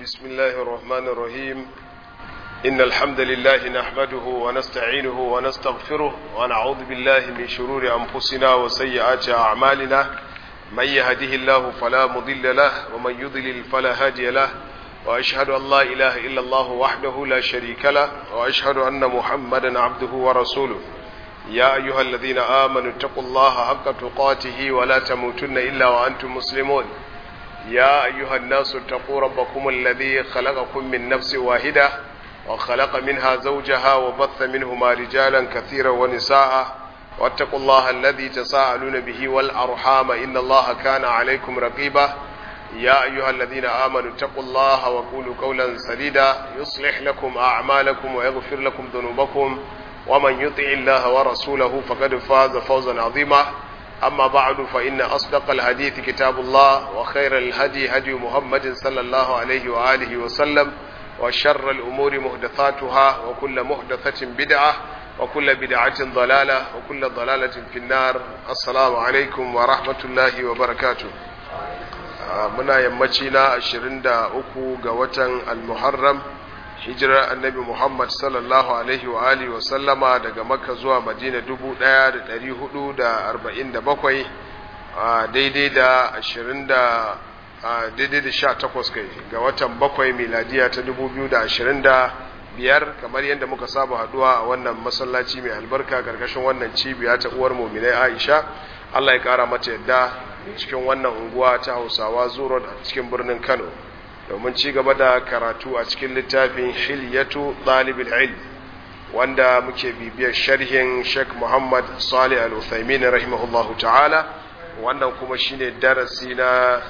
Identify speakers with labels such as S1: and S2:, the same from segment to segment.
S1: بسم الله الرحمن الرحيم إن الحمد لله نحمده ونستعينه ونستغفره ونعوذ بالله من شرور أنفسنا وسيئات أعمالنا من يهده الله فلا مضل له ومن يضلل فلا هادي له وأشهد أن لا إله إلا الله وحده لا شريك له وأشهد أن محمدا عبده ورسوله يا أيها الذين آمنوا اتقوا الله حق تقاته ولا تموتن إلا وأنتم مسلمون يا أيها الناس اتقوا ربكم الذي خلقكم من نفس واحدة وخلق منها زوجها وبث منهما رجالا كثيرا ونساء واتقوا الله الذي تساءلون به والأرحام إن الله كان عليكم رقيبا يا أيها الذين آمنوا اتقوا الله وقولوا قولا سديدا يصلح لكم أعمالكم ويغفر لكم ذنوبكم ومن يطع الله ورسوله فقد فاز فوزا عظيما أما بعد فإن أصدق الحديث كتاب الله وخير الهدي هدي محمد صلى الله عليه وآله وسلم وشر الأمور محدثاتها وكل محدثة بدعة وكل بدعة ضلالة وكل ضلالة في النار السلام عليكم ورحمة الله وبركاته muna yammaci na 23 ga watan al-muharram hijirar annabi muhammad sallallahu alaihi wa alihi wa sallama daga makka zuwa madina 1447 daidai da 20 daidai da 18 kai ga watan bakwai miladiya ta 2025 kamar yadda muka saba haduwa a wannan masallaci mai albarka karkashin wannan cibiya ta uwar muminai aisha allah ya kara mata yadda cikin wannan unguwa ta hausawa zuro a cikin birnin kano domin ci gaba da karatu a cikin littafin hilyatu ɗalibin ilm wanda muke bibiyar sharhin sheikh muhammad salih al-uthaymin rahimahullahu ta'ala wannan kuma shine darasi na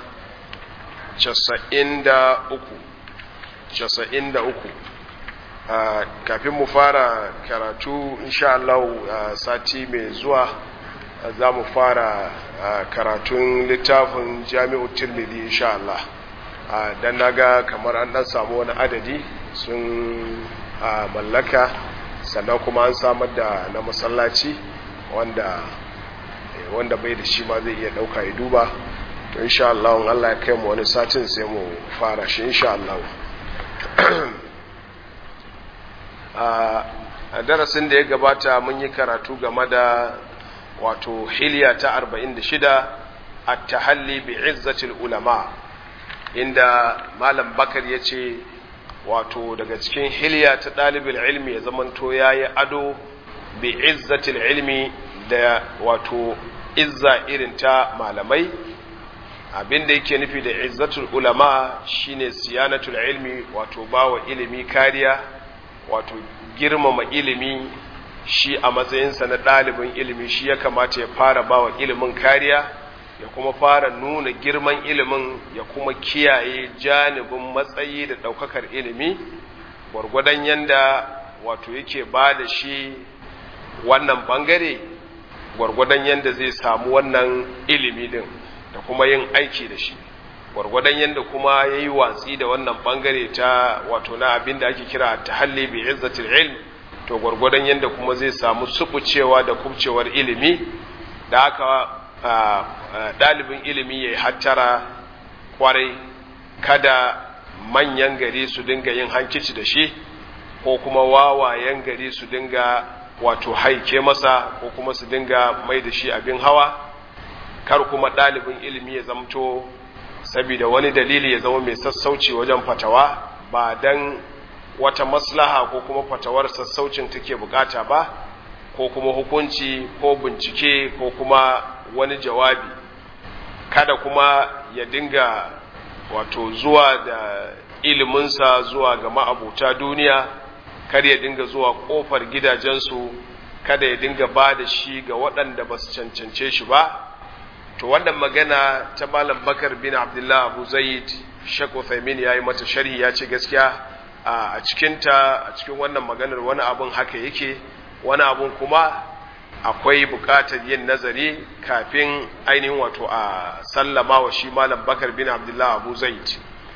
S1: 93 kafin mu fara karatu insha Allah sati mai zuwa za mu fara karatun littafin jami'u tirmidhi insha Allah dan naga kamar an dan samu wani adadi sun mallaka sannan kuma an samar da na masallaci wanda wanda bai da shi ma zai iya dauka ya duba to insha Allah in Allah ya kai mu wani satin sai mu fara shi insha Allah a darasin da ya gabata mun yi karatu game da wato hiliya ta 46 at-tahalli bi izzatil ulama inda malam bakar ya ce wato daga cikin hiliya ta ɗalibin ilmi ya zamanto ya yi ado bi izzatil ilmi da wato izza irin ta malamai abinda yake nufi da izzatul ulama shine siyanatul ilmi wato bawa ilimi kariya wato girmama ilimi shi a matsayinsa na ɗalibin ilimi shi ya kamata ya fara bawa ilimin kariya ya kuma fara nuna girman ilimin ya kuma kiyaye janibin matsayi da ɗaukakar ilimi gwargwadon yanda wato yake ba da shi wannan ɓangare gwargwadon yanda zai samu wannan ilimi din da kuma yin aiki da shi gwargwadon yanda kuma ya yi watsi da wannan ɓangare ta wato na abin da ake kira ta halli bi izzatil ilm to gwargwadon yanda kuma zai samu subucewa da kubcewar ilimi da haka ɗalibin ilimi ya yi hattara kwarai kada manyan gari su dinga yin hankici da shi ko kuma wawayen gari su dinga wato haike masa ko kuma su dinga mai da shi abin hawa kar kuma ɗalibin ilimi ya zamto saboda wani dalili ya zama mai sassauci wajen fatawa ba don wata maslaha ko kuma fatawar sassaucin take bukata ba ko kuma hukunci ko bincike ko kuma wani jawabi kada kuma ya dinga wato zuwa da iliminsa zuwa ga ma'abuta duniya kar ya dinga zuwa kofar gidajensu kada ya dinga ba da shi ga waɗanda ba su cancance shi ba to wannan magana ta malam bakar bin abdullah abu zaid shek uthaymin ya yi mata sharhi ya ce gaskiya a cikinta a cikin wannan maganar wani abun haka yake wani abun kuma akwai buƙatar yin nazari kafin ainihin wato a sallama wa shi malam bakar bin abdullah abu zaid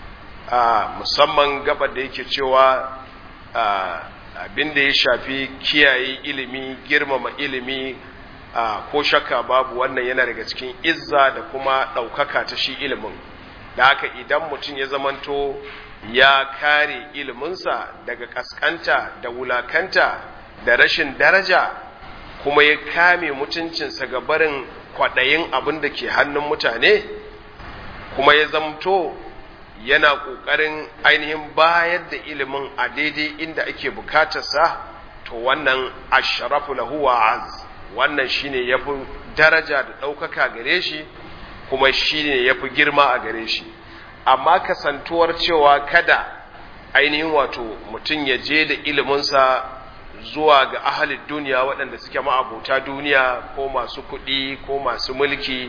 S1: musamman gabar da yake cewa abin da ya shafi kiyaye ilimi girmama ilimi ko shakka babu wannan yana daga cikin izza da kuma ɗaukaka ta shi ilimin da haka idan mutum ya zamanto ya kare iliminsa daga kaskanta da wulakanta da rashin daraja kuma ya kame mutuncinsa ga barin kwaɗayin abin da ke hannun mutane kuma ya zamto yana ƙoƙarin ainihin bayar da ilimin a daidai inda ake bukatarsa to wannan asharafu lahu wa az wannan shine yafi daraja da ɗaukaka gare shi kuma shine yafi girma a gare shi amma kasantuwar cewa kada ainihin wato mutum ya je da iliminsa zuwa ga ahalin duniya waɗanda suke ma'abuta duniya ko masu kuɗi ko masu mulki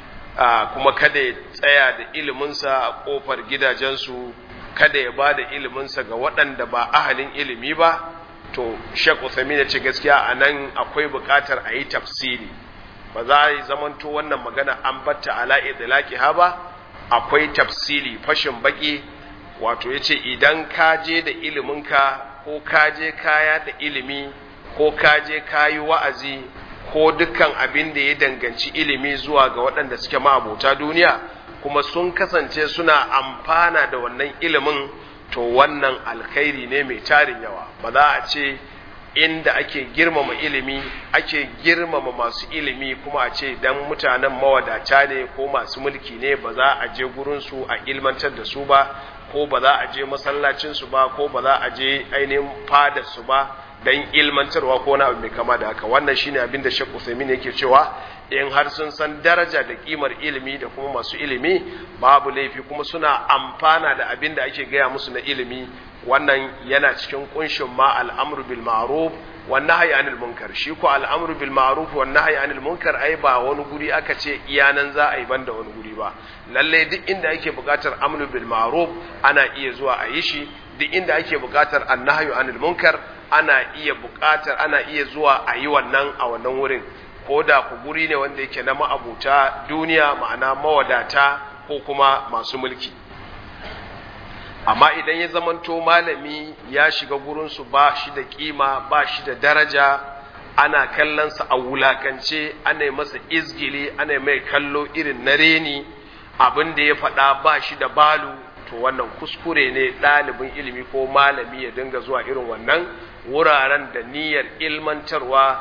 S1: kuma kada ya tsaya da iliminsa a ƙofar gidajensu kada ya ba da iliminsa ga waɗanda ba ahalin ilimi ba to Sheikh Uthaymeen ya ce gaskiya a nan akwai buƙatar a yi tafsiri ba za a yi zamanto wannan magana an batta ala idlaqiha ba akwai tafsiri fashin baki wato yace idan ka je da iliminka ko ka je kaya da ilimi ko ka je kayi wa'azi ko dukkan abin da ya danganci ilimi zuwa ga waɗanda suke ma'abota duniya kuma sun kasance suna amfana da wannan ilimin to wannan alkhairi ne mai tarin yawa ba za a ce inda ake girmama ilimi ake girmama masu ilimi kuma a ce dan mutanen mawadata ne ko masu mulki ne ba za a je gurinsu a ilmantar da su ba ko ba za a je masallacinsu ba ko ba za a je ainihin fadarsu ba dan ilmantarwa ko na abu mai kama da haka wannan shine abin da Sheikh Uthaymeen yake cewa in har sun san daraja da kimar ilimi da kuma masu ilimi babu laifi kuma suna amfana da abin da ake gaya musu na ilimi wannan yana cikin kunshin ma al'amru bil ma'ruf wan nahyi anil munkar shi ko al'amru bil ma'ruf wan nahyi anil munkar ai ba wani guri aka ce iyanan za a yi banda wani guri ba lalle duk inda ake buƙatar amru bil ma'ruf ana iya zuwa a yi shi duk inda ake buƙatar annahyu anil munkar ana iya buƙatar ana iya zuwa a yi wannan a wannan wurin ko da ku guri ne wanda yake na ma'abuta duniya ma'ana mawadata ko kuma masu mulki amma idan ya zamanto malami ya shiga gurinsu ba shi da kima ba shi da daraja ana kallonsa a wulakance ana yi masa izgili ana yi mai kallo irin na reni abin da ya faɗa ba shi da balu to wannan kuskure ne ɗalibin ilimi ko malami ya dinga zuwa irin wannan wuraren da niyyar ilmantarwa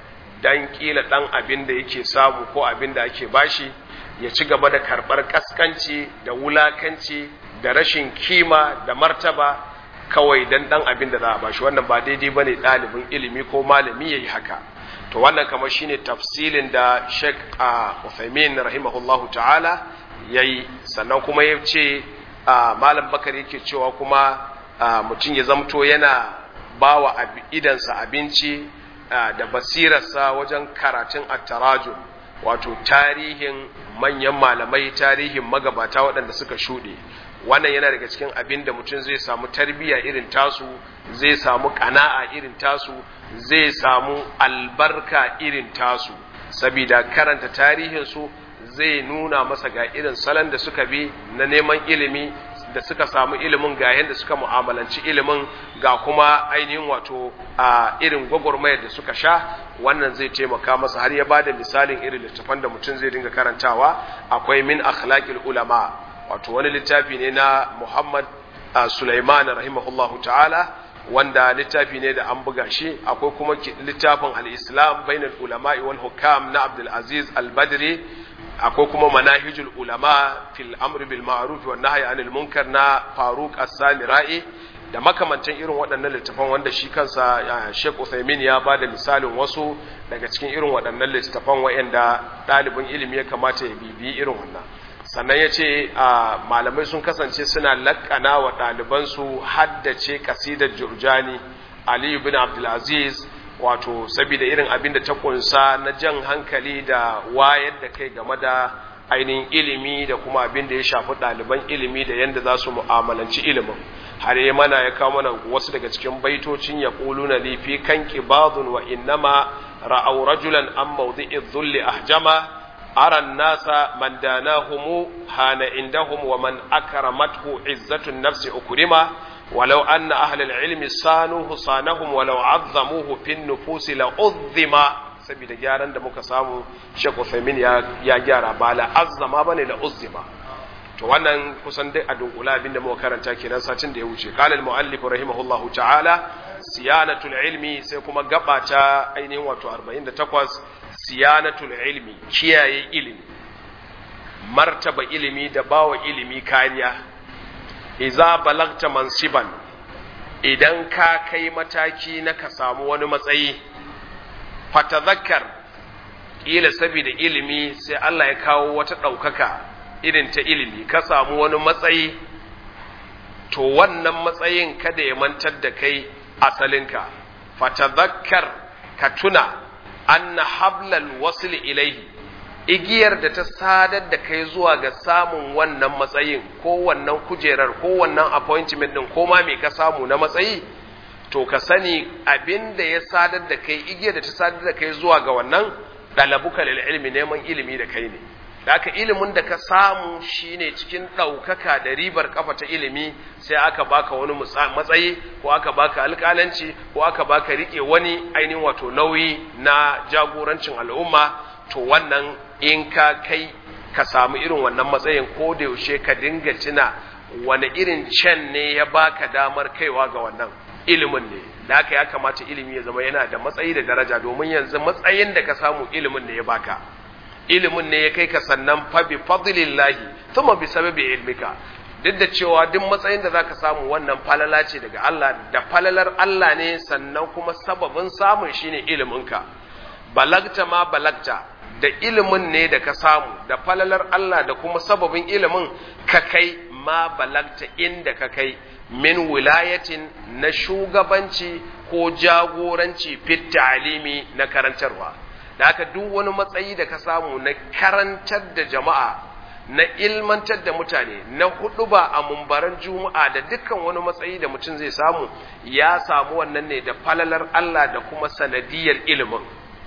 S1: dan kila ɗan abin da yake samu ko abin da ake bashi ya ci gaba da karɓar ƙaskanci da wulakanci da rashin kima da martaba kawai dan ɗan abin da za a bashi wannan ba daidai ba ne ɗalibin ilimi ko malami ya yi haka to wannan kamar shine tafsilin da sheikh a Uthaymin rahimahullahu ta'ala ya yi sannan kuma ya ce malam bakar yake cewa kuma mutum ya zamto yana ba wa idansa abinci da basirarsa wajen karatun attarajum wato tarihin manyan malamai tarihin magabata waɗanda suka shuɗe wannan yana daga cikin abin da mutum zai samu tarbiyya irin tasu zai samu ƙana'a irin tasu zai samu albarka irin tasu sabida karanta tarihinsu zai nuna masa ga irin salon da suka bi na neman ilimi da suka samu ilimin ga yadda suka mu'amalanci ilimin ga kuma ainihin wato a irin gwagwarmayar da suka sha wannan zai taimaka masa har ya bada misalin irin littafan da mutum zai dinga karantawa akwai min akhlaqil ulama wato wani littafi ne na Muhammad Sulaiman rahimahullahu ta'ala wanda littafi ne da an buga shi akwai kuma littafin al-Islam bainal ulama'i wal hukam na Abdul Aziz Al-Badri akwai kuma manahijul ulama fil amri bil ma'ruf wa nahyi anil munkar na Faruk As-Samirai da makamantan irin waɗannan littafan wanda shi kansa Sheikh Uthaymeen ya bada misalin wasu daga cikin irin waɗannan littafan waɗanda ɗalibin ilimi ya kamata ya bibiyi irin wannan sannan ya ce malamai sun kasance suna laƙana wa ɗalibansu haddace kasidar Jurjani Aliyu bin Abdulaziz wato saboda irin abin da ta kunsa na jan hankali da wayar da kai game da ainihin ilimi da kuma abin da ya shafi ɗaliban ilimi da yadda za su mu'amalanci ilimin har yi mana ya kawo mana wasu daga cikin baitocin ya ƙulu na lifi kan ƙibadun wa innama ra'au rajulan an mawdi'i dhulli ahjama aran nasa man danahumu hana indahum wa man akramathu izzatun nafsi ukrima ولو أن أهل العلم صانوه صانهم ولو عظموه في النفوس لعظم saboda gyaran da muka samu Sheikh Uthaymeen ya ya gyara ba la azzama bane la uzzima to wannan kusan dai a dunkula abinda muka karanta kenan satin da ya wuce qala al muallif rahimahullahu ta'ala siyanatul ilmi sai kuma gaba ta ainihin wato 48 siyanatul ilmi kiyaye ilimi martaba ilimi da bawa ilimi kariya iza balagta mansiban idan ka kai mataki na ka samu wani matsayi fatadhakkar kila saboda ilimi sai Allah ya kawo wata ɗaukaka irin ta ilimi ka samu wani matsayi to wannan matsayin kada ya mantar da kai asalinka fatadhakkar ka tuna anna hablal wasl ilaihi igiyar da ta sadar da kai zuwa ga samun wannan matsayin ko wannan kujerar ko wannan appointment din ko ma me ka samu na matsayi to ka sani abin da ya sadar da kai igiyar da ta sadar da kai zuwa ga wannan dalabuka lil ilmi neman ilimi da kai ne da aka ilimin da ka samu shine cikin ɗaukaka da ribar kafa ta ilimi sai aka baka wani matsayi ko aka baka alƙalanci ko aka baka riƙe wani ainihin wato nauyi na jagorancin al'umma to wannan in ka kai ka samu irin wannan matsayin ko da yaushe ka dinga tuna wani irin can ne ya baka damar kaiwa ga wannan ilimin ne da haka ya kamata ilimi ya zama yana da matsayi da daraja domin yanzu matsayin da ka samu ilimin ne ya baka ilimin ne ya kai ka sannan fa bi fadlillahi thumma bi sababi ilmika duk da cewa duk matsayin da zaka samu wannan falala ce daga Allah da falalar Allah ne sannan kuma sababin samun shine iliminka balagta ma balagta da ilimin ne da ka samu da falalar Allah da kuma sababin ilimin ka kai ma balagta inda ka kai min wilayatin na shugabanci ko jagoranci fit ta'alimi na karantarwa da haka duk wani matsayi da ka samu na karantar da jama'a na ilmantar da mutane na hudu ba a mumbaran juma'a da dukkan wani matsayi da mutum zai samu ya samu wannan ne da falalar Allah da kuma sanadiyar ilimin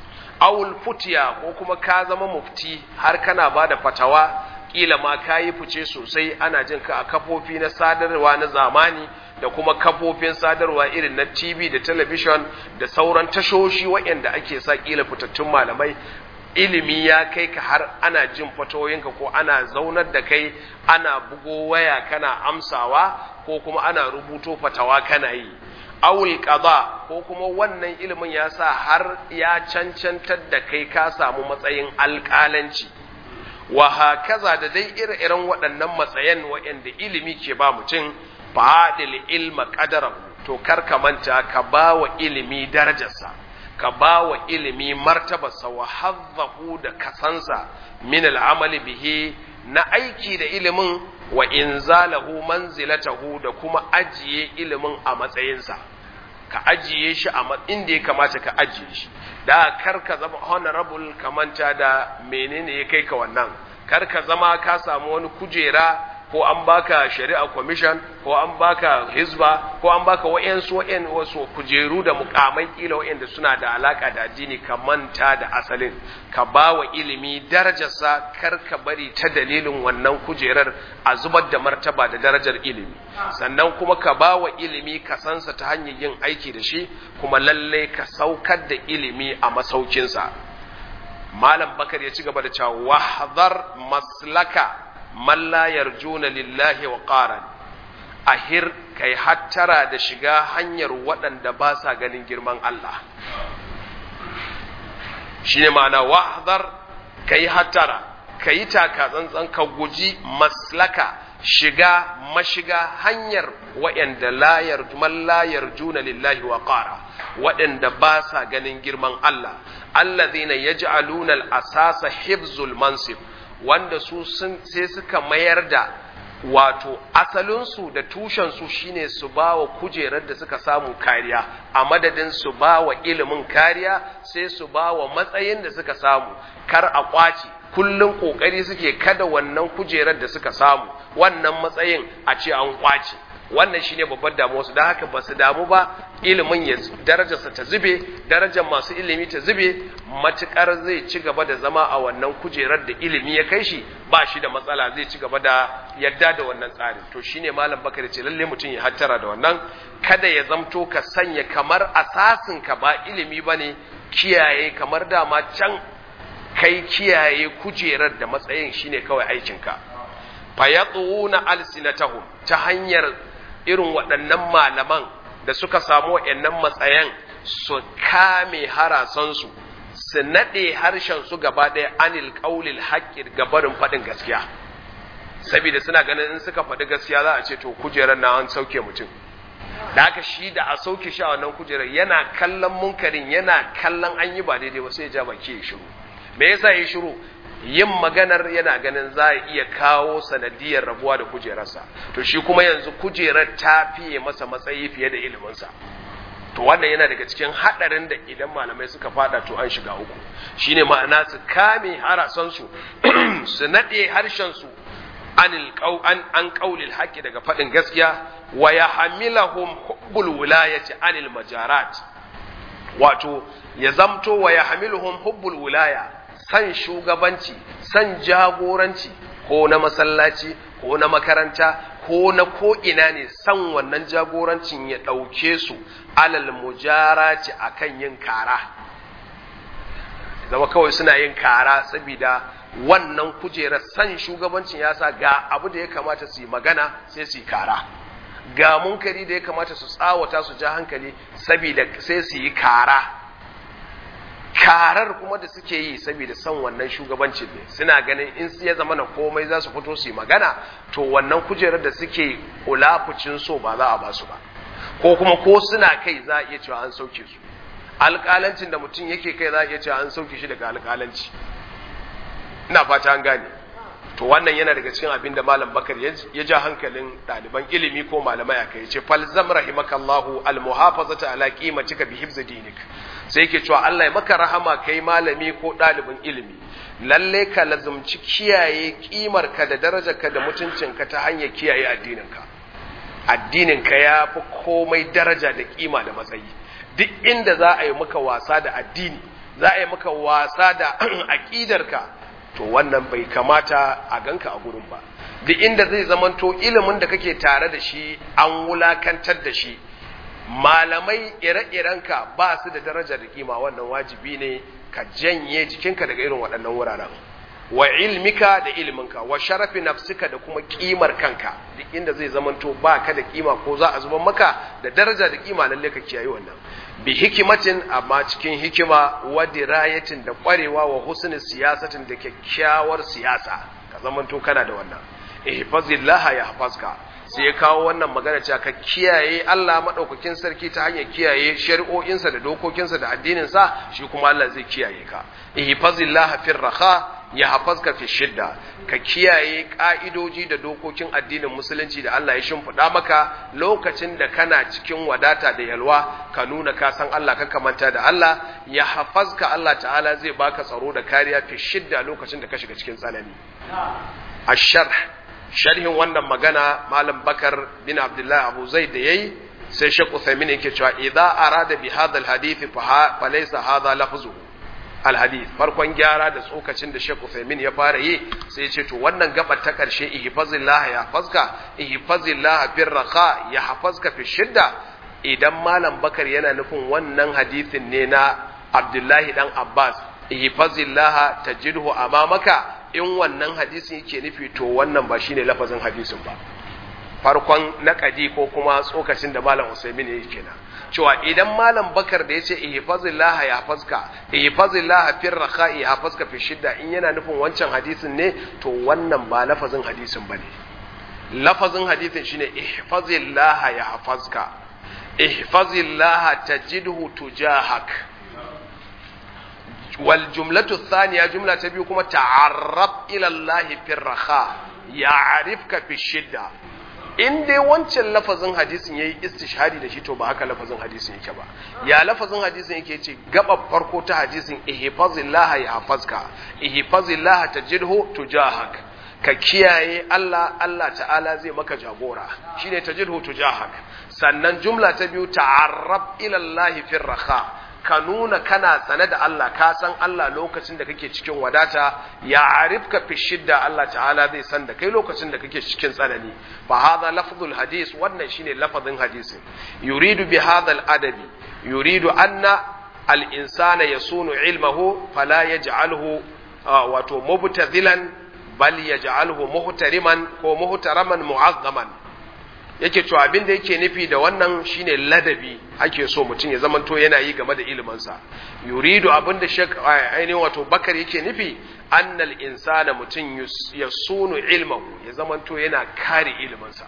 S1: awul futiya ko kuma ka zama mufti har kana ba da fatawa kila ma ka yi fice sosai ana jin ka a kafofi na sadarwa na zamani da kuma kafofin sadarwa irin na TV da talabishin da sauran tashoshi waɗanda ake sa kila fitattun malamai ilimi ya kai ka har ana jin fatoyinka ko ana zaunar da kai ana bugo waya kana amsawa ko kuma ana rubuto fatawa kana yi awul qada ko kuma wannan ilimin ya sa har ya cancantar da kai ka samu matsayin alƙalanci wa hakaza da dai ire-iren waɗannan matsayan waɗanda ilimi ke ba mutum fadil ilma qadarahu to kar ka manta ka ba wa ilimi darajarsa ka ba wa ilimi martabarsa wa hazzahu da kasansa min al'amali bihi na aiki da ilimin wa inzalahu manzilatahu da kuma ajiye ilimin a matsayinsa ka ajiye shi a inda ya kamata ka ajiye shi da kar ka zama honorable ka manta da menene ya kai ka wannan kar ka zama ka samu wani kujera ko an baka shari'a commission ko an baka hizba ko an baka wayansu wayan wasu kujeru da mukamai kila wayanda suna da alaka da addini ka manta da asalin ka bawa ilimi darajarsa kar ka bari ta dalilin wannan kujerar a zubar da martaba da darajar ilimi sannan kuma ka bawa ilimi ka sansa ta hanyar yin aiki da shi kuma lalle ka saukar da ilimi a masaukinsa malam bakar ya ci gaba da cewa wahdhar maslaka man la yarjuna lillahi wa qaran ahir kai hattara da shiga hanyar waɗanda ba sa ganin girman Allah shine ma'ana wahdhar kai hattara kai taka tsantsan ka guji maslaka shiga mashiga hanyar waɗanda la yarju man la yarjuna lillahi wa qara waɗanda ba sa ganin girman Allah alladhina yaj'aluna al-asasa hibzul mansib wanda su sai suka mayar da wato asalinsu da tushensu shine su ba wa kujerar da suka samu kariya a madadin su ba wa ilimin kariya sai su ba wa matsayin da suka samu kar a kwace kullum kokari suke kada wannan kujerar da suka samu wannan matsayin a ce an kwace wannan shine babbar damuwa su don haka ba su damu ba ilimin ya darajarsa ta zube darajar masu ilimi ta zube matukar zai ci gaba da zama a wannan kujerar da ilimi ya kai shi ba shi da matsala zai ci gaba da yadda da wannan tsarin to shine malam bakar ce lalle mutum ya hattara da wannan kada ya zamto ka sanya kamar asasin ka ba ilimi bane kiyaye kamar dama can kai kiyaye kujerar da matsayin shine kawai aikinka fayatsuuna alsinatahum ta hanyar irin waɗannan malaman da suka samu waɗannan matsayan su kame harasansu su naɗe harshen su gaba ɗaya anil ƙaulil haƙƙi gabarin faɗin gaskiya saboda suna ganin in suka faɗi gaskiya za a ce to kujerar na an sauke mutum da haka shi da a sauke shi a wannan kujerar yana kallon munkarin yana kallon an yi ba daidai ba sai ya ja baki ya shiru me yasa ya shiru yin maganar yana ganin za a iya kawo sanadiyar rabuwa da kujerarsa to shi kuma yanzu kujerar ta fiye masa matsayi fiye da iliminsa to wannan yana daga cikin haɗarin da idan malamai suka fada to an shiga uku shine ma'ana su kame harasansu su naɗe harshensu anil an an qaulil haqqi daga faɗin gaskiya wa yahmilahum hubbul wilayati anil majarat wato ya zamto wa yahmiluhum hubbul wilaya san shugabanci san jagoranci ko na masallaci ko na makaranta ko na ko ina ne san wannan jagorancin ya ɗauke su alal mujarati akan yin kara zama kawai suna yin kara saboda wannan kujerar san shugabancin ya sa ga abu da ya kamata su yi magana sai su yi kara ga munkari da ya kamata su tsawata su ja hankali saboda sai su yi kara karar kuma da suke yi saboda son wannan shugabancin ne suna ganin in ya zama na komai za su fito su yi magana to wannan kujerar da suke kulafucin so ba za a ba su ba ko kuma ko suna kai za a iya cewa an sauke su alƙalancin da mutum yake kai za a iya cewa an sauke shi daga alƙalanci ina fata an gane to wannan yana daga cikin abin da malam bakar ya ja hankalin ɗaliban ilimi ko malamai aka yi ce falzam rahimakallahu almuhafazata ala qimatika bi hifzi dinik sai yake cewa Allah ya maka rahama kai malami ko ɗalibin ilimi lalle ka lazumci kiyaye kimar ka da darajar ka da mutuncin ka ta hanyar kiyaye addinin ka addinin ka ya fi komai daraja da kima da matsayi duk inda za a yi maka wasa da addini za a yi maka wasa da aqidar ka to wannan bai kamata a ganka a gurin ba duk inda zai zamanto ilimin da kake tare da shi an wulakantar da shi malamai ire-irenka ba su da daraja da kima wannan wajibi ne ka janye jikinka daga irin waɗannan wuraren wa ilmika da ilminka wa sharafi nafsika da kuma kimar kanka duk inda zai zamanto ba ka da kima ko za a zuban maka da daraja da kima lalle ka kiyaye wannan bi hikimatin amma cikin hikima wa dirayatin da kwarewa wa husni siyasatin da kyakkyawar siyasa ka zamanto kana da wannan ihfazillaha yahfazka sai ya kawo wannan magana cewa ka kiyaye Allah madaukakin sarki ta hanyar kiyaye shari'o'insa da dokokinsa da addininsa shi kuma Allah zai kiyaye ka ihfazillaha fir raha ya hafazka fi shidda ka kiyaye ka'idoji da dokokin addinin musulunci da Allah ya shimfiɗa maka lokacin da kana cikin wadata da yalwa ka nuna ka san Allah ka kamanta da Allah ya hafazka Allah ta'ala zai baka tsaro da kariya fi shidda lokacin da ka shiga cikin tsanani ashar sharhin wannan magana malam bakar bin abdullahi abu zaid da yayi sai shek uthaymin yake cewa idza arada bi hadha alhadith fa laysa hadha lafzuhu alhadith farkon gyara da tsokacin da Sheikh Uthaymeen ya fara yi sai ya ce to wannan gabar ta karshe ihfazillah ya hafazka ihfazillah fir raqa ya hafazka fi shidda idan malam bakar yana nufin wannan hadithin ne na Abdullahi dan Abbas ihfazillah tajidhu amamaka in wannan hadisin yake nufi to wannan ba shine lafazin hadisin ba farkon naƙadi ko kuma tsokacin da malam Usaimin ya kenan cewa idan malam Bakar da yace ihfazillah ya hafazka ihfazillah fir raqa ya hafazka fi shidda in yana nufin wancan hadisin ne to wannan ba lafazin hadisin bane lafazin hadisin shine ihfazillah ya hafazka ihfazillah tajidhu tujahak wal jumlatu thaniya jumla ta biyu kuma ta'arrab ila Allah fir raqa ya'rifka fi shidda in dai wancan lafazin hadisin yayi istishhadi da shi to ba haka lafazin hadisin yake ba ya lafazin hadisin yake ce gaba farko ta hadisin ihfazillah ya hafazka ihfazillah tajidhu tujahak ka kiyaye Allah Allah ta'ala zai maka jagora shine tajidhu tujahak sannan jumla ta biyu ta'arrab ila Allah fi raha ka nuna kana tsane da Allah ka san Allah lokacin da kake cikin wadata ya arifka fi shidda Allah ta'ala zai san da kai lokacin da kake cikin tsanani fa hadha lafzul hadis wannan shine lafazin hadisin yuridu bi hadha al adabi yuridu anna al insana yasunu ilmahu fala yaj'alhu wato mubtadilan bal yaj'alhu muhtariman ko muhtaraman mu'azzaman yake cewa abin da yake nufi da wannan shine ladabi ake so mutum ya zamanto yana yi game da iliminsa yuridu abin da shek ainihin wato bakar yake nufi annal insana mutum ya sunu ilmahu ya zamanto yana kare iliminsa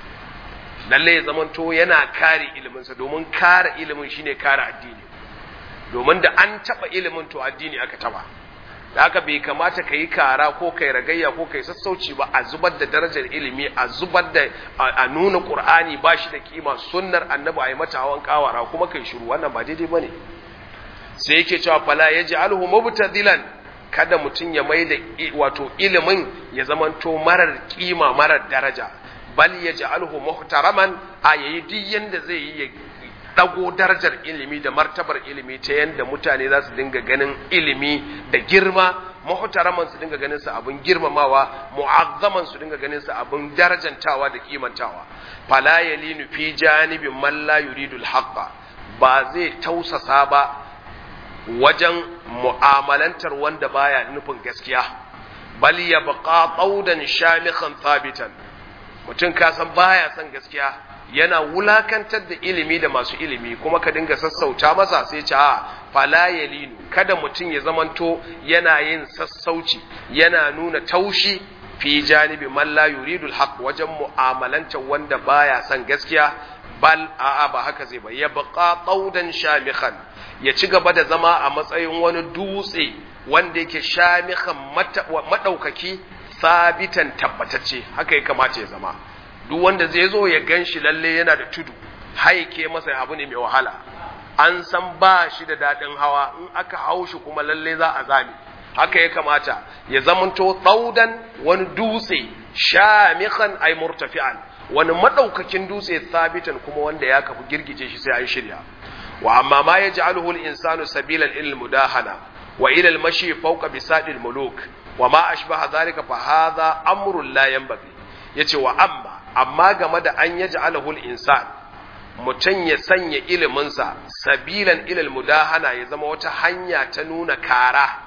S1: lalle ya zamanto yana kare iliminsa domin kare ilimin shine kare addini domin da an taba ilimin to addini aka taba da haka bai kamata ka yi kara ko kai ragayya ko kai sassauci ba a zubar da darajar ilimi a zubar da a nuna qur'ani ba shi da kima sunnar annabi a yi mata hawan kawara kuma kai shiru wannan ba daidai bane sai yake cewa fala yaj'alhu mubtadilan kada mutum ya mai da wato ilimin ya zamanto marar kima marar daraja bal yaj'alhu muhtaraman a yayi duk yanda zai yi dago darajar ilimi da martabar ilimi ta yanda mutane za su dinga ganin ilimi da girma muhtaraman su dinga ganin su abin girmamawa mu'azzaman su dinga ganin su abin darajantawa da kimantawa fala yalinu fi janibin man la yuridul haqqa ba zai tausasa ba wajen mu'amalantar wanda baya nufin gaskiya bal yabqa qaudan shamikhan thabitan mutum ka san baya son gaskiya yana wulakantar da ilimi da masu ilimi kuma ka dinga sassauta masa sai ce a fala yalinu kada mutum ya zamanto yana yin sassauci yana nuna taushi fi janibi man la yuridul haqq wajen mu'amalantar wanda baya son gaskiya bal a'a ba haka zai ba ya baqa qaudan shamikhan ya ci gaba da zama a matsayin wani dutse wanda yake shamikhan madaukaki sabitan tabbatacce haka ya kamata ya zama duk wanda zai zo ya gan shi lalle yana da tudu haike masa abu ne mai wahala an san ba shi da daɗin hawa in aka hau shi kuma lalle za a zame haka ya kamata ya zamanto tsaudan wani dutse shamikan ay murtafi'an wani madaukakin dutse sabitan kuma wanda ya kafu girgije shi sai an shirya wa amma ma yaj'aluhu al-insanu sabilan ila al-mudahana wa ila al-mashi fawqa bisadi al-muluk wa ma ashbaha dhalika fa hadha amrun la yanbaghi yace wa amma amma game da an yaj'aluhu al-insan mutum ya sanya iliminsa sabilan ilal mudahana ya zama wata hanya ta nuna kara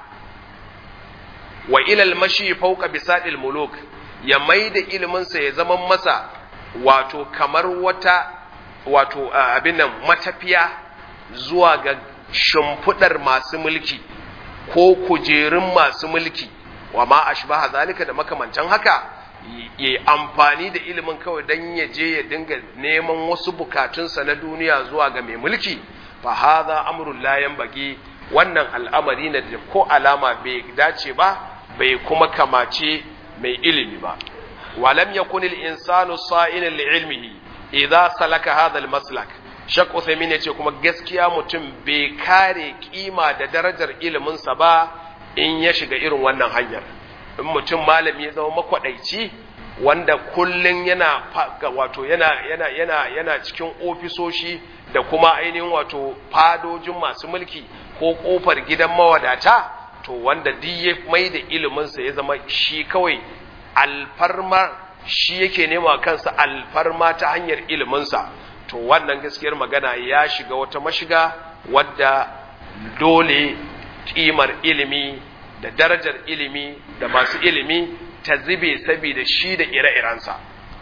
S1: wa ilal mashi fauka bisadil muluk ya mai da iliminsa ya zama masa wato kamar wata wato abin nan matafiya zuwa ga shimfidar masu mulki ko kujerun masu mulki wa ma ashbaha zalika da makamantan haka ya amfani da ilimin kawai don ya je ya dinga neman wasu bukatunsa na duniya zuwa ga mai mulki fa hadha amrun la yanbaghi wannan al'amari ne da ko alama bai dace ba bai kuma kamace mai ilimi ba walam yakun al-insanu sa'ilan li ilmihi idza salaka hadha al-maslak shaq Uthaymeen yace kuma gaskiya mutum bai kare kima da darajar iliminsa ba in ya shiga irin wannan hanyar in mutum malami ya zama makwadaici wanda kullun yana wato yana yana yana yana cikin ofisoshi da kuma ainihin wato fadojin masu mulki ko kofar gidan mawadata to wanda duk ya mai da iliminsa ya zama shi kawai alfarma shi yake nema kansa alfarma ta hanyar iliminsa to wannan gaskiyar magana ya shiga wata mashiga wadda dole kimar ilimi da darajar ilimi da masu ilimi ta zube saboda shi da ire-irensa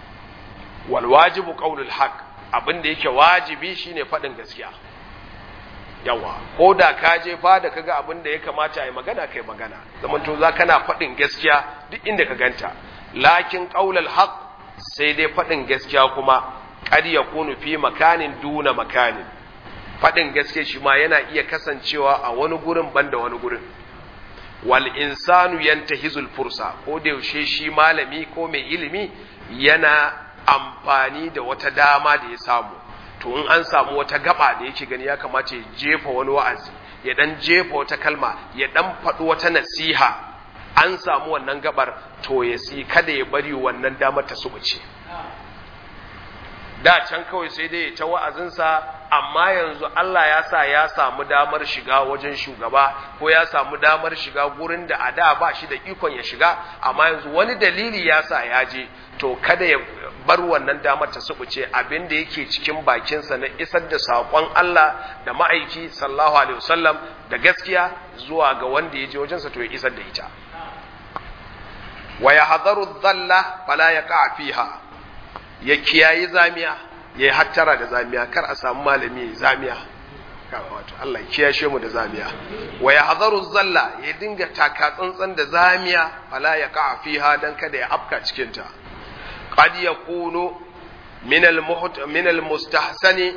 S1: wal wajibu qaulul haq abin da yake wajibi shine faɗin gaskiya yawa ko da ka je fa da kaga abin da ya kamata ai magana kai magana zaman to za kana faɗin gaskiya duk inda ka ganta lakin qaulul haq sai dai faɗin gaskiya kuma qad yakunu fi makanin duna makanin faɗin gaskiya shi ma yana iya kasancewa a wani gurin banda wani gurin wal insanu yantahizul fursa ko da yaushe shi malami ko mai ilimi yana amfani da wata dama da ya samu to in an samu wata gaba da yake gani ya kamata ya jefa wani wa'azi ya dan jefa wata kalma ya dan faɗi wata nasiha an samu wannan gabar to ya si kada ya bari wannan damar ta subuce da can kawai sai dai ya ta wa'azinsa amma yanzu Allah ya sa ya samu damar shiga wajen shugaba ko ya samu damar shiga gurin da a da ba shi da ikon ya shiga amma yanzu wani dalili ya sa ya je to kada ya bar wannan damar ta subuce abin da yake cikin bakinsa na isar da saƙon Allah da ma'aiki sallallahu alaihi wasallam da gaskiya zuwa ga wanda ya je wajensa to ya isar da ita wa yahdharu dhalla fala yaqa fiha ya kiyayi zamiya ya hattara da zamiya kar a samu malami zamiya wato Allah ya kiyashe mu da zamiya wa yahdharu zalla ya dinga taka tsantsan da zamiya fala yaqa fiha dan kada ya afka cikin ta qad yakunu min al min al mustahsani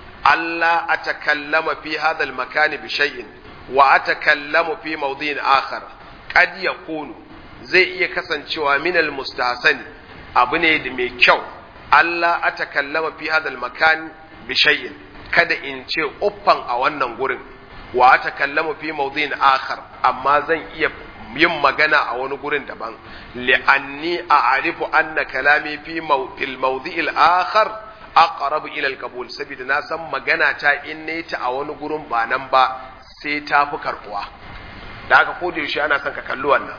S1: alla atakallama fi hadha al makan bi shay'in wa atakallamu fi mawdin akhar qad yakunu zai iya kasancewa min al mustahsani abu ne da mai kyau Allah atakallama fi hadha al makan bi shay'in kada in ce uffan a wannan gurin wa ta kallamu fi mawdin akhar amma zan iya yin magana a wani gurin daban li'anni a'rifu anna kalami fi fil mawdi'il akhar aqrab ila al-qabul saboda na san magana ta in ne ta a wani gurin ba nan ba sai ta fi karbuwa da haka ko da yaushe ana son ka kalli wannan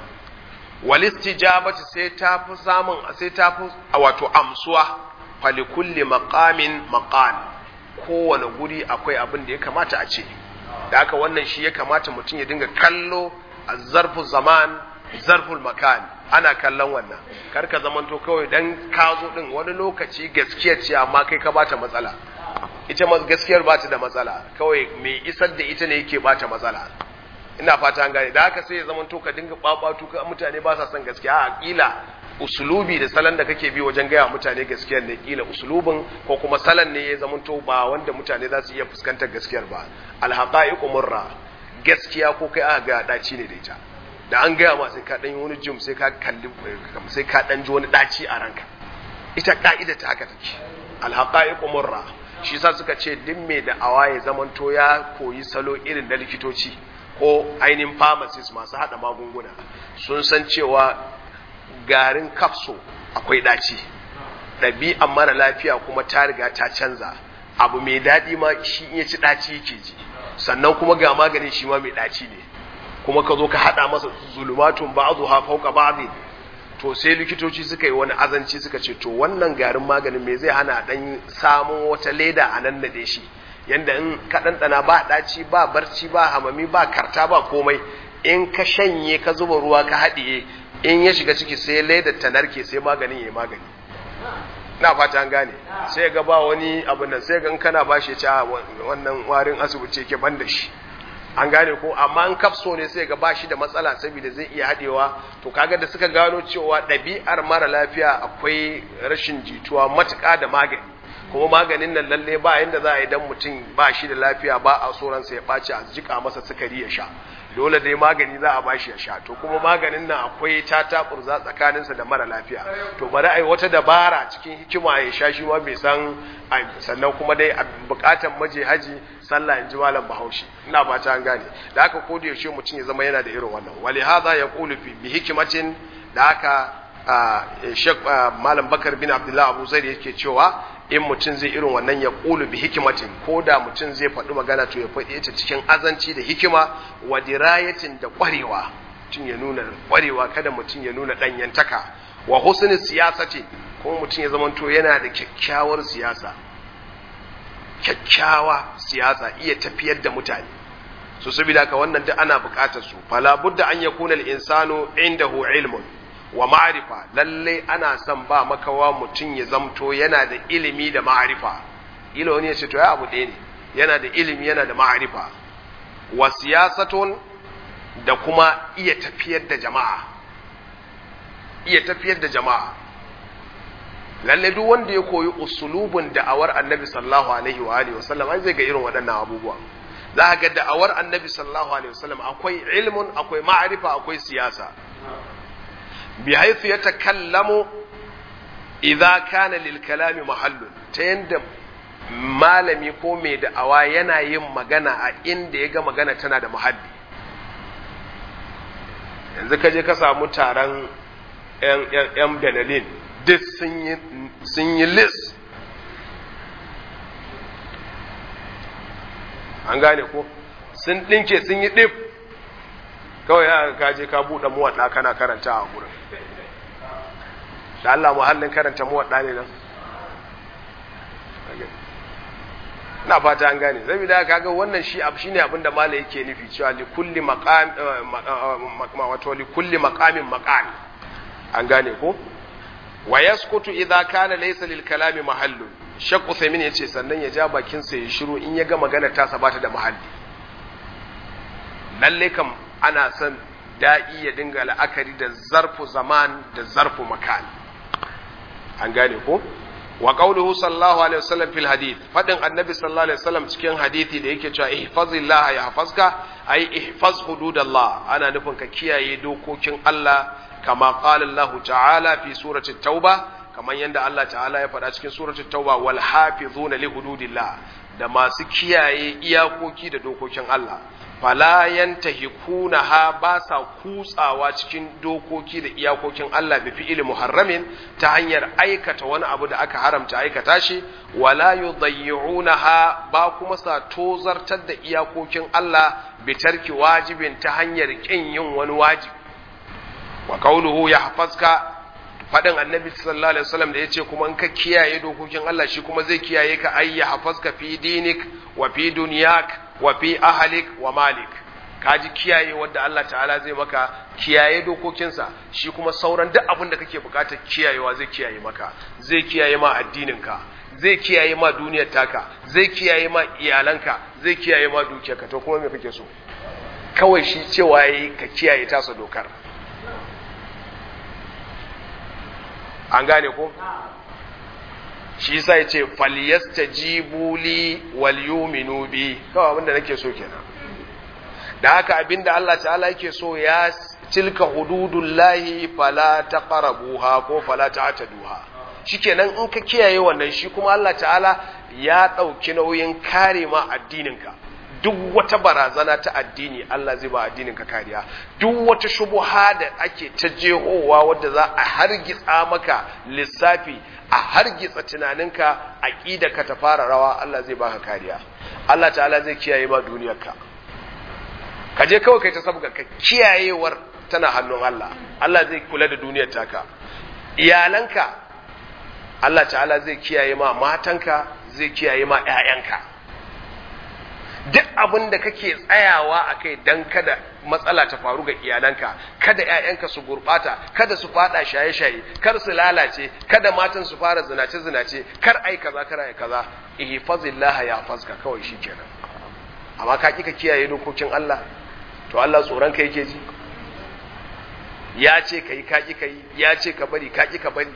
S1: wal istijabati sai ta fi samun sai ta fi wato amsuwa falikulli maqamin maqam kowane guri akwai abin da ya kamata a ce da haka wannan shi ya kamata mutum ya dinga kallo a zarfin zaman zarful makan ana kallon wannan kar ka zamanto kawai dan ka zo din wani lokaci gaskiya ce amma kai ka bata matsala ita ma gaskiyar bata da matsala kawai mai isar da ita ne yake bata matsala ina fata an gane da haka sai ya zamanto ka dinga babatu ka mutane ba sa son gaskiya a kila usulubi da salon da kake bi wajen gaya mutane gaskiyar ne kila usulubin ko kuma salon ne ya zamanto ba wanda mutane za su iya fuskantar gaskiyar ba alhaqaiqu murra gaskiya ko kai aka ga daci ne da ita da an gaya ma sai ka dan yi wani jim sai ka kalli sai ka dan ji wani daci a ranka ita ka'ida ta haka take alhaqaiqu murra shi yasa suka ce duk mai da awaye zamanto ya koyi salo irin na likitoci ko ainihin pharmacist masu hada magunguna sun san cewa garin kafso akwai ɗaci ɗabi'an mara lafiya kuma ta riga ta canza abu mai daɗi ma shi in ya ci ɗaci yake ji sannan kuma ga maganin shi ma mai ɗaci ne kuma ka zo ka haɗa masa zulumatun ba'adu ha fauka ba'dhi to sai likitoci suka yi wani azanci suka ce to wannan garin maganin me zai hana dan samun wata leda a nan da shi yanda in ka ɗanɗana ba ɗaci ba barci ba hamami ba karta ba komai in ka shanye ka zuba ruwa ka haɗiye in ya shiga ciki sai ledar ta narke sai maganin ya magani na fata an gane sai ga ba wani abu nan sai ga in kana ba shi ya wannan warin asibiti ke ban da shi an gane ko amma in kafso ne sai ga ba shi da matsala saboda zai iya haɗewa to kaga da suka gano cewa ɗabi'ar mara lafiya akwai rashin jituwa matuƙa da magani kuma maganin nan lalle ba yanda za a yi dan mutum ba shi da lafiya ba a tsoronsa ya ɓaci a jika masa sukari ya sha dole dai magani za a bashi ya sha to kuma maganin nan akwai tata kurza tsakaninsa da mara lafiya to bari ai wata dabara cikin hikima ya sha shi ma bai san sannan kuma dai a bukatan maje haji sallah in ji malam bahaushe ina ba ta gane da haka ko da yaushe mutum ya zama yana da irin wannan wali hadha yaqulu fi bi hikmatin da haka shek malam bakar bin abdullah abu zaid yake cewa in mutum zai irin wannan ya ƙulu bi hikimatin ko da mutum zai faɗi magana to ya faɗi ta cikin azanci da hikima wa dirayatin da ƙwarewa mutum ya nuna ƙwarewa kada mutum ya nuna ɗanyantaka wa husni siyasati ko mutum ya zamanto yana da kyakkyawar siyasa kyakkyawa siyasa iya tafiyar da mutane so saboda haka wannan duk ana buƙatar su fala budda an yakuna al-insanu indahu ilmun wa ma'arifa lalle ana son ba makawa mutum ya zamto yana da ilimi da ma'arifa ila wani ya ce to ya abu ɗaya ne yana da ilimi yana da ma'arifa wa siyasatun da kuma iya tafiyar da jama'a iya tafiyar da jama'a lalle duk wanda ya koyi usulubin da'awar annabi sallallahu alaihi wa alihi wasallam ai zai ga irin waɗannan abubuwa za ga da'awar annabi sallallahu alaihi wasallam akwai ilmun akwai ma'arifa akwai siyasa بحيث يتكلم إذا كان للكلام محل تيند malami ko mai da'awa yana yin magana a inda ya ga magana tana da muhalli yanzu ka je ka samu taron 'yan benelin duk sun yi lis an gane ko sun ɗinke sun yi ɗif kawai ya ka je ka buɗe muwaɗa kana karanta a gurin da Allah muhallin karanta muwaɗa ne nan na fata an gane zai da kaga wannan shi abu shine abin da mala yake nufi cewa li kulli maqam wato li kulli maqamin maqam an gane ko wa yaskutu idza kana laysa lil kalami mahallun shaq uthaymin yace sannan ya ja bakin sa ya shiru in ya ga magana ta sabata da mahalli lalle kam ana son da'i ya dinga la'akari da zarfu zaman da zarfu makan an gane ko wa qawluhu sallallahu alaihi wasallam fil hadith fadin annabi sallallahu alaihi wasallam cikin hadithi da yake cewa ihfazillah yahfazka ay ihfaz hududallah ana nufin ka kiyaye dokokin Allah kama qala Allah ta'ala fi surati tauba kamar yadda Allah ta'ala ya faɗa cikin surati tauba wal hafizuna li hududillah da masu kiyaye iyakoki da dokokin Allah fala yantahikuna ha ba sa kutsawa cikin dokoki da iyakokin Allah bi fi'il muharramin ta hanyar aikata wani abu da aka haramta aikata shi wala yudayyi'unaha ba kuma sa tozartar da iyakokin Allah bi tarki wajibin ta hanyar kin yin wani wajibi wa qawluhu yahfazka fadin annabi sallallahu alaihi wasallam da yace kuma in ka kiyaye dokokin Allah shi kuma zai kiyaye ka ayya hafazka fi dinik wa fi dunyak wa fi ahalik wa malik kaji kiyaye wanda Allah ta'ala zai maka kiyaye dokokinsa shi kuma sauran duk abin da kake bukatar kiyayewa zai kiyaye maka zai kiyaye ma addininka zai kiyaye ma duniyar taka zai kiyaye ma iyalanka zai kiyaye ma dukiyarka to kuma me kake so kawai shi cewa yayi ka kiyaye tasa dokar an gane ko shi yasa yace falyastajibu li wal yu'minu bi kawai abinda nake so kenan da haka abinda Allah ta'ala yake so ya tilka hududullahi fala taqrabuha ko fala ta'taduha shikenan in ka kiyaye wannan shi kuma Allah ta'ala ya dauki nauyin kare ma addininka duk wata barazana ta addini Allah zai ba addininka kariya duk wata shubuha da ake ta jehowa wadda za a hargitsa maka lissafi a hargitsa tunaninka aqida ka ta fara rawa Allah zai baka kariya Allah ta'ala zai kiyaye ma duniyarka ka je kawai kai ta sabga ka kiyayewar tana hannun Allah Allah zai kula da duniyar taka iyalanka Allah ta'ala zai kiyaye ma matanka zai kiyaye ma ƴaƴanka duk abin da kake tsayawa a kai don kada matsala ta faru ga iyalanka kada 'ya'yanka su gurɓata kada su fada shaye-shaye kar su lalace kada matan su fara zinace-zinace kar ai kaza kar ai kaza ihfazillah ya fazka kawai shikenan amma ka kika kiyaye dokokin Allah to Allah tsoron ka yake ji ya ce kai ka ki kai ya ce ka bari ka ki ka bari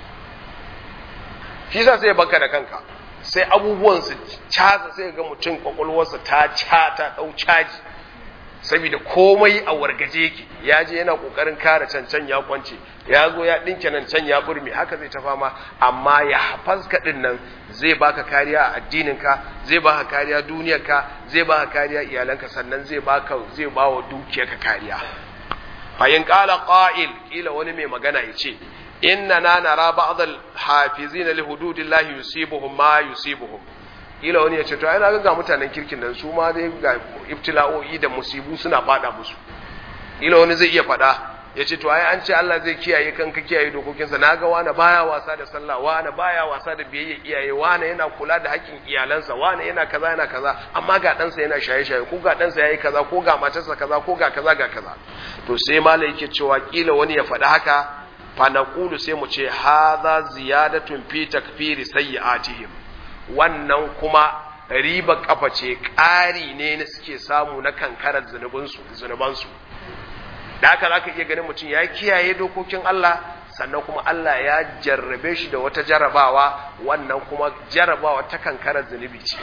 S1: shi sa sai baka da kanka sai abubuwan su caza sai ga mutum kwakwalwarsa ta ca ta dau caji saboda komai a wargaje yake ya je yana kokarin kare cancan ya kwance ya zo ya dinke nan can ya burme haka zai ta fama amma ya hafazka din nan zai baka kariya a addininka zai baka kariya duniyarka zai baka kariya iyalanka sannan zai baka zai bawa dukiyarka kariya fa in qala qa'il kila wani mai magana yace inna na nara ba'd al-hafizin li hududillahi yusibuhum ma yusibuhum kila wani ya ce to ai na ga mutanen kirkin nan su ma dai ga ibtila'o'i da musibu suna fada musu kila wani zai iya fada ya ce to ai an ce Allah zai kiyaye kan ka kiyaye dokokinsa na ga wani baya wasa da sallah wani baya wasa da biyayya iyaye wani yana kula da haƙƙin iyalansa wani yana kaza yana kaza amma ga ɗansa yana shaye-shaye ko ga ɗansa yayi kaza ko ga matarsa kaza ko ga kaza ga kaza to sai malai yake cewa kila wani ya faɗa haka fa naqulu sai mu ce hadha ziyadatun fi takfiri sayyi'atihim wannan kuma riba kafa ce ƙari ne na suke samu na kankarar zunubansu da haka za ka iya ganin mutum ya kiyaye dokokin Allah sannan kuma Allah ya jarrabe shi da wata jarrabawa wannan kuma jarrabawa ta kankarar zunubi ce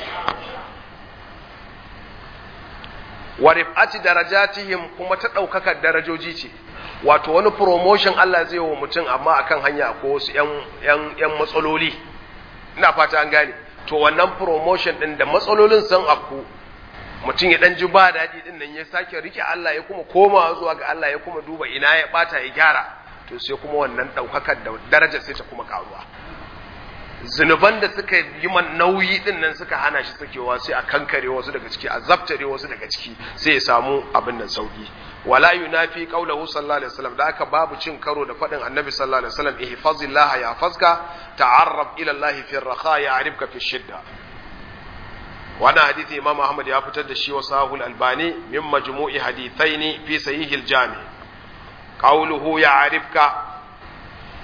S1: wa rif'ati darajatihim kuma ta ɗaukakar darajoji ce wato wani promotion Allah zai wa mutum amma akan hanya ko wasu 'yan matsaloli ina fata an gane to wannan promotion din da matsalolin sun afku mutum ya dan ji ba daɗi din nan ya sake rike Allah ya kuma koma zuwa ga Allah ya kuma duba ina ya bata ya gyara to sai kuma wannan ɗaukakar da darajar sai ta kuma karuwa zunuban da suka yi man nauyi din nan suka hana shi sakewa sai a kankare wasu daga ciki a zabtare wasu daga ciki sai ya samu abin nan sauki wala yunafi qawluhu sallallahu alaihi wasallam da aka babu cin karo da fadin annabi sallallahu alaihi wasallam ihfazillah ya fazka ta'arrab ila Allah fi ar-rakha ya'rifka fi shidda wannan hadisi imam ahmad ya fitar da shi wa sahul albani min majmu'i hadithaini fi sahih al-jami qawluhu ya'rifka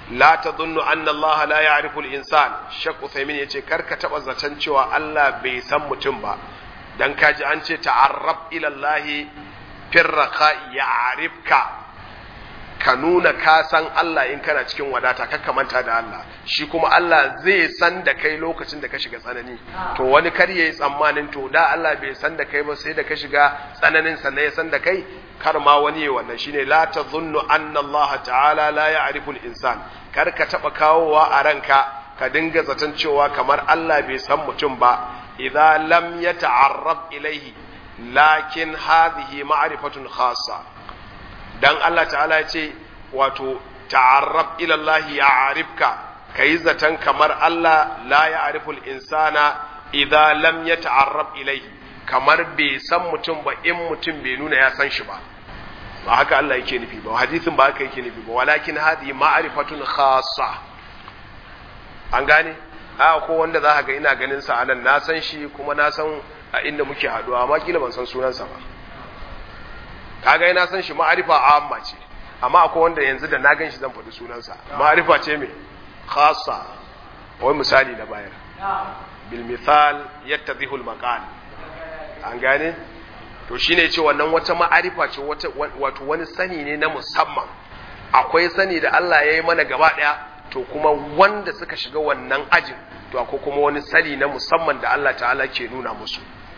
S1: la tadhunnu anna Allah la ya'rifu al-insan Sheikh Uthaymeen yace karka taba zaton cewa Allah bai san mutum ba dan kaji an ce ta'arrab ila Allah firraqa ya'rifka ka nuna ka san Allah in kana cikin wadata kakka manta da Allah shi kuma Allah zai san da kai lokacin da ka shiga tsanani to wani kar yayi tsammanin to da Allah bai san da kai ba sai da ka shiga tsananin sannan ya san da kai kar ma wani yayi wannan shine la tadhunnu anna Allah ta'ala la ya'rifu al-insan kar ka taba kawowa a ranka ka dinga zaton cewa kamar Allah bai san mutum ba idza lam yata'arrab ilayhi lakin hadhihi ma'rifatun khassa dan Allah ta'ala ya ce wato ta'arrab ila Allah ya'rifka kai zaton kamar Allah la ya'riful insana idza lam yata'arrab ilayhi kamar bai san mutum ba in mutum bai nuna ya san shi ba ba haka Allah yake nufi ba hadisin ba haka yake nufi ba walakin hadi ma'rifatun khassa an gane a ko wanda za ka ga ina ganin sa anan na san shi kuma na san a inda muke haduwa amma kila ban san sunansa ba kaga na san shi ma'arifa amma ce amma akwai wanda yanzu da na gan shi zan faɗi sunansa ma'arifa ce me khassa wai misali na bayar bil misal yattadhihu al maqal an gane to shine ce wannan wata ma'arifa ce wato wani sani ne na musamman akwai sani da Allah ya yi mana gaba ɗaya to kuma wanda suka shiga wannan ajin to akwai kuma wani sani na musamman da Allah ta'ala ke nuna musu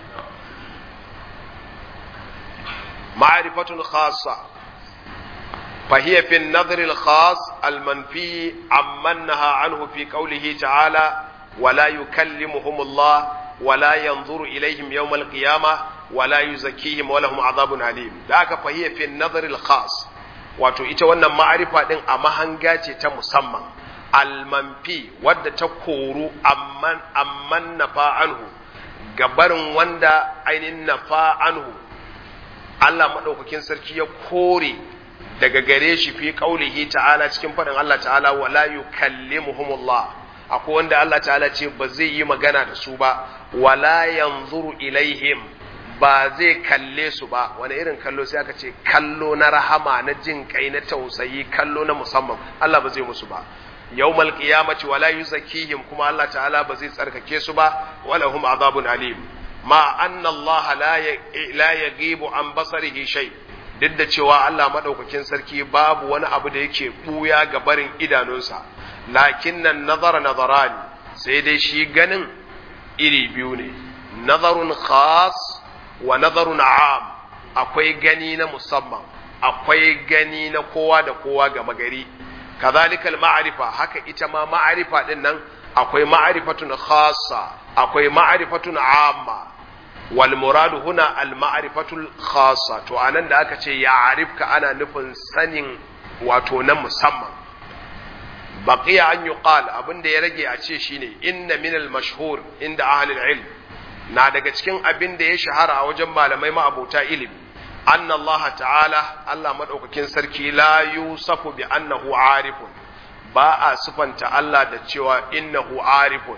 S1: معرفة خاصة فهي في النظر الخاص المنفي عمن نهى عنه في قوله تعالى ولا يكلمهم الله ولا ينظر إليهم يوم القيامة ولا يزكيهم ولهم عذاب أليم ذاك فهي في النظر الخاص wato ita wannan ma'arifa din a mahanga ce ta musamman almanfi wadda ta koru amman amman nafa anhu gabarin wanda ainihin nafa anhu Allah maɗaukakin sarki ya kore daga gare shi fi ƙaulihi ta'ala cikin faɗin Allah ta'ala wala yukallimuhumullah akwai wanda Allah ta'ala ce ba zai yi magana da su ba wala yanzuru ilaihim ba zai kalle su ba wani irin kallo sai aka ce kallo na rahama na jin kai na tausayi kallo na musamman Allah ba zai musu ba yawmal qiyamati wala yuzakkihim kuma Allah ta'ala ba zai tsarkake su ba wala hum azabun alim ma anna Allah la yagibu an basarihi shay duk da cewa Allah madaukakin sarki babu wani abu da yake buya ga barin idanunsa lakin nan nazara nazarani sai dai shi ganin iri biyu ne nazarun khas wa nazarun am akwai gani na musamman akwai gani na kowa da kowa ga magari kazalika ma'arifa haka ita ma ma'arifa din nan akwai ma'arifatun khassa akwai ma'arifatun amma wal muradu huna al ma'rifatul khassa to anan da aka ce ya arifka ana nufin sanin wato na musamman baqiya an yuqal abinda ya rage a ce shine inna min al mashhur inda ahli al ilm na daga cikin abin da ya shahara a wajen malamai ma'abota ilimi anna Allah ta'ala Allah madaukakin sarki la yusafu bi annahu arifun ba a sufanta Allah da cewa innahu arifun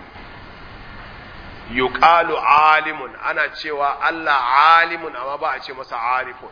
S1: yuqalu alimun ana cewa Allah alimun amma ba a ce masa arifun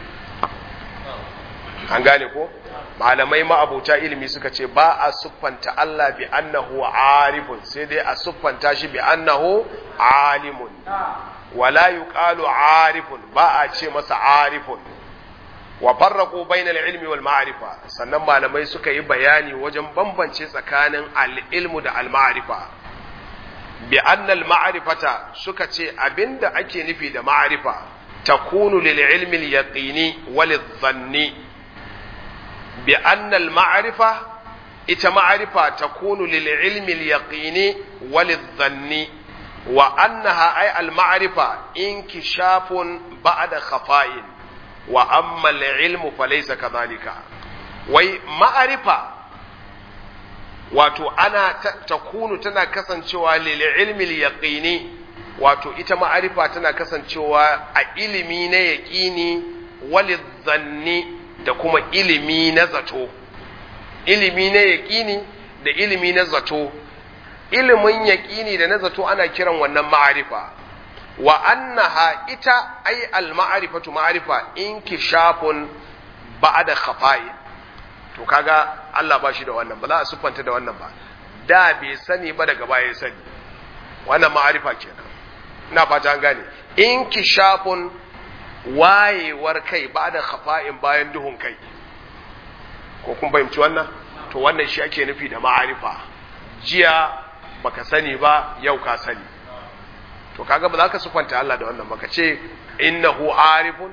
S1: an gane ko malamai ma'abuta ilimi suka ce ba a siffanta Allah bi annahu arifun sai dai a siffanta shi bi annahu alimun wala yuqalu arifun ba a ce masa arifun wa farraqu bainal ilmi wal ma'rifa sannan malamai suka yi bayani wajen bambance tsakanin al-ilmu da al-ma'rifa bi anna al-ma'rifata suka ce abinda ake nufi da ma'rifa takunu lil ilmi al-yaqini wal dhanni bi anna al-ma'rifa ita ma'rifa takunu lil ilmi al-yaqini wal dhanni wa annaha ay al-ma'rifa inkishafun ba'da khafa'in wa amma al-ilmu falaysa kadhalika wai ma'rifa wato ana takunu tana kasancewa lil ilmi al-yaqini wato ita ma'arifa tana kasancewa a ilimi na yaqini wal dhanni da kuma ilimi na zato ilimi na yaqini da ilimi na zato ilimin yaƙini da na zato ana kiran wannan ma'arifa wa annaha ita ai al-ma'rifatu ma'rifa inkishafun ba'da khafa'i to kaga Allah ba shi da wannan ba za a siffanta da wannan ba da bai sani ba daga baya ya sani wannan ma'arifa kenan ina fata an gane inkishafun wayewar kai ba da khafa'in bayan duhun kai ko kun fahimci wannan to wannan shi ake nufi da ma'arifa jiya baka sani ba yau ka sani to kaga ba za ka sufanta Allah da wannan baka ce innahu arifun